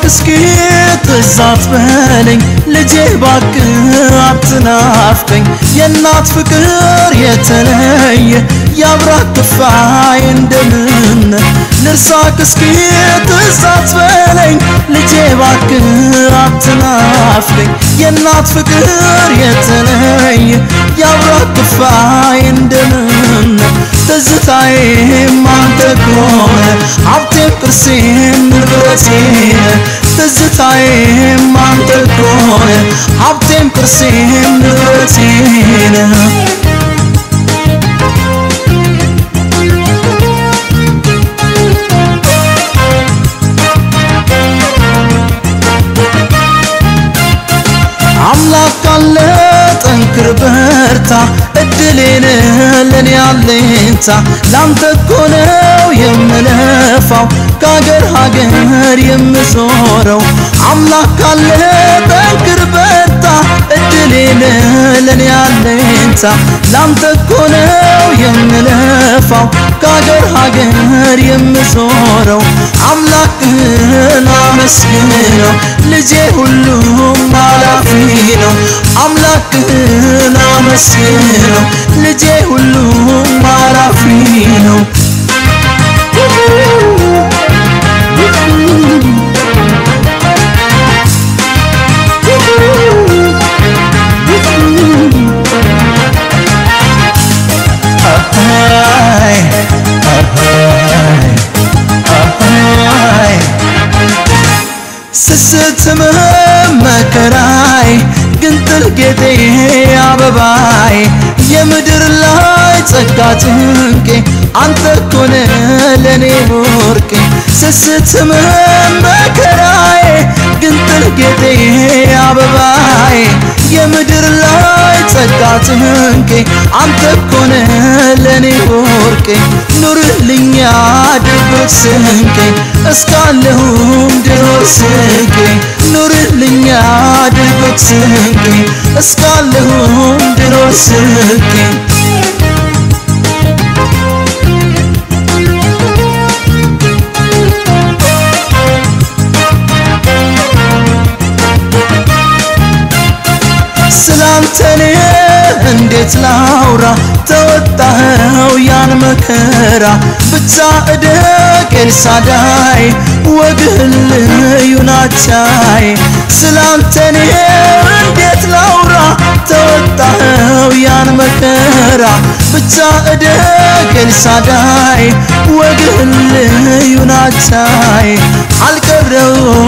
እስኪ ትዝ አትበለኝ ልጄ ባክህ አትናፍቀኝ የእናት ፍቅር የተለየ የአብራክ ክፋይ እንደምን ልርሳክ እስኪ ትዝ አትበለኝ ልጄ ባክህ አትናፍቀኝ የእናት ፍቅር የተለየ የአብራክ ክፋይ እንደምን ትዝታዬም አንተ ከሆነ ሀብቴም ቅርሴም ንብረቴን ትዝታዬም አንተ ከሆነ ሀብቴም ቅርሴም ንብረቴን አምላክ ካለ ጠንክር በርታ እድሌን ለኔ አለኝታ ላንተ እኮ ነው የምለፋው ከሀገር ሀገር የምዞረው አምላክ ካለ ጠንክር በርታ እድሌን ለኔ አለኝታ ላንተ እኮ ነው የምለፋው ከሀገር ሀገር የምዞረው አምላክህን አመስግነው ልጄ ሁሉም አላፊ ነው አምላክህን አመስግነው ልጄ ሁሉም አላፊ ነው ስስትም መከራይ ግንጥል ጌጤ አበባይ የምድር ላይ ጸጋ ጭንቄ አንተ ኮነ ለኔ ወርቄ ስስትም መከራይ ግንጥል ጌጤ አበባይ የምድር ላይ ጸጋ ጭንቄ አንተ ኮነ ለኔ ወርቄ ኑርልኛ ድርጎት ስንቄ እስካለሁም ድኖር ስንቄ ኑርልኛ ድርጎት ስንቄ እስካለሁም ድኖር ስንቄ ስላንተኔ እንዴት ላውራ ተወጣኸው ያን መከራ ብቻ እደግ ኤልሳዳይ ወግህን ልዩ ናቻይ ስላንተኔ እንዴት ላውራ ተወጣኸው ያን መከራ ብቻ እደግ ኤልሳዳይ ወግህን ልዩ ናቻይ አልቀረው